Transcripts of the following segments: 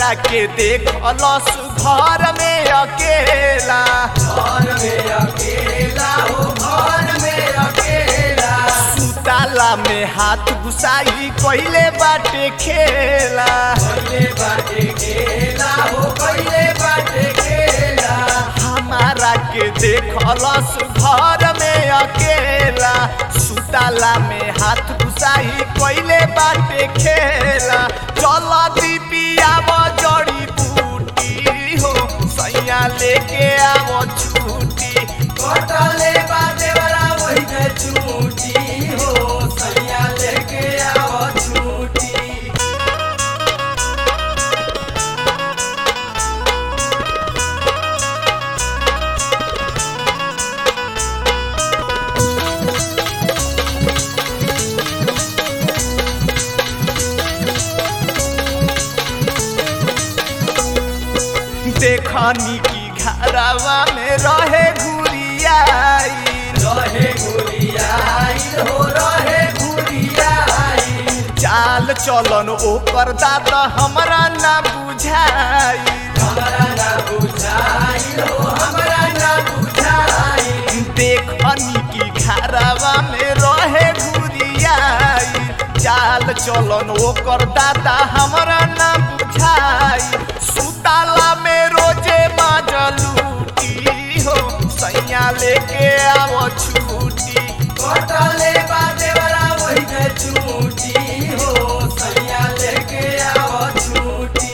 हमरा के देखलस घर में अकेला घर में अकेला हो घर में अकेला सुताला में हाथ घुसाई कइले बाटे खेला पहिले बाटे खेला हो पहिले बाटे खेला हमारा के देखलस घर में अकेला सुताला में हाथ घुसाई कइले बाटे खेला चल दीपियाव जड़ी बूटी हो सैया लेके आवो छूटी कटले बाटे वाला वही में छूटी हो सैया लेके आओ छूटी देखनी की घरवा में रहे घुरियाई रहे गुड़ियाई हो रहे गुड़ियाई चाल चलन ओकर दाद हमरा ना बुझाई हमरा ना बुझाई हो हमरा ना बुझाई देखनी की घरवा में रहे घुरियाई चाल चलन ओकर दादा हमरा ना बुझाई सुताला में रोजे माजलूटी हो सैया लेके आवो छूटी कटले बाटे वाला वही में छूटी हो सैया लेके आओ छूटी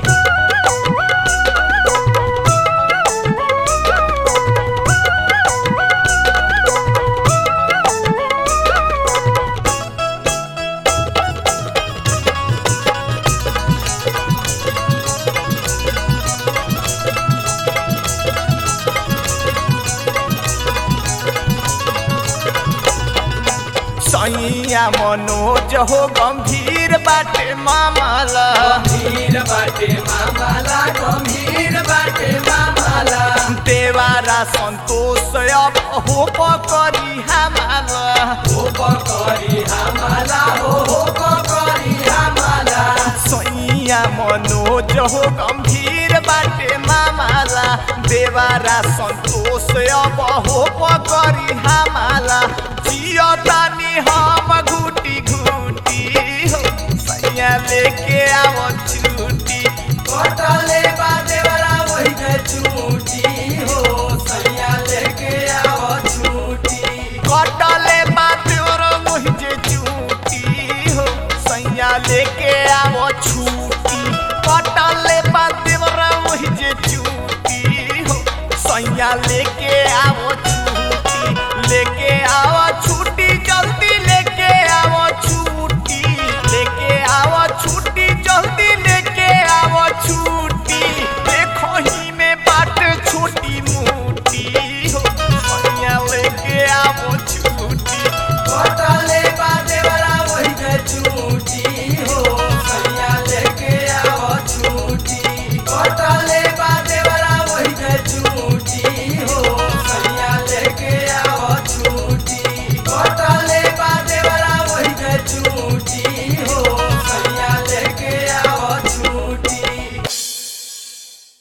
सैया मनोज हो गंभीर बाटे मामला गंभीर बाटे मामाला गंभीर बाटे मामाला देवारा संतोष अब हो करी हमारा हो पकड़ी हमाला हो हो पकड़ी हमाला सैया मनोज हो गंभीर बाटे मामला देवारा संतोष अब हो करी हमारा जियतानी हम घूटी घूटी हो सैया लेके आवो छूटी कटले बाटे वाला वही में छूटी हो सैया लेके आओ छूटी कटले बात और मुझे चूटी हो सैया लेके आवो छूटी कटले बात और मुझे चूटी हो सैया लेके आवो छूटी लेके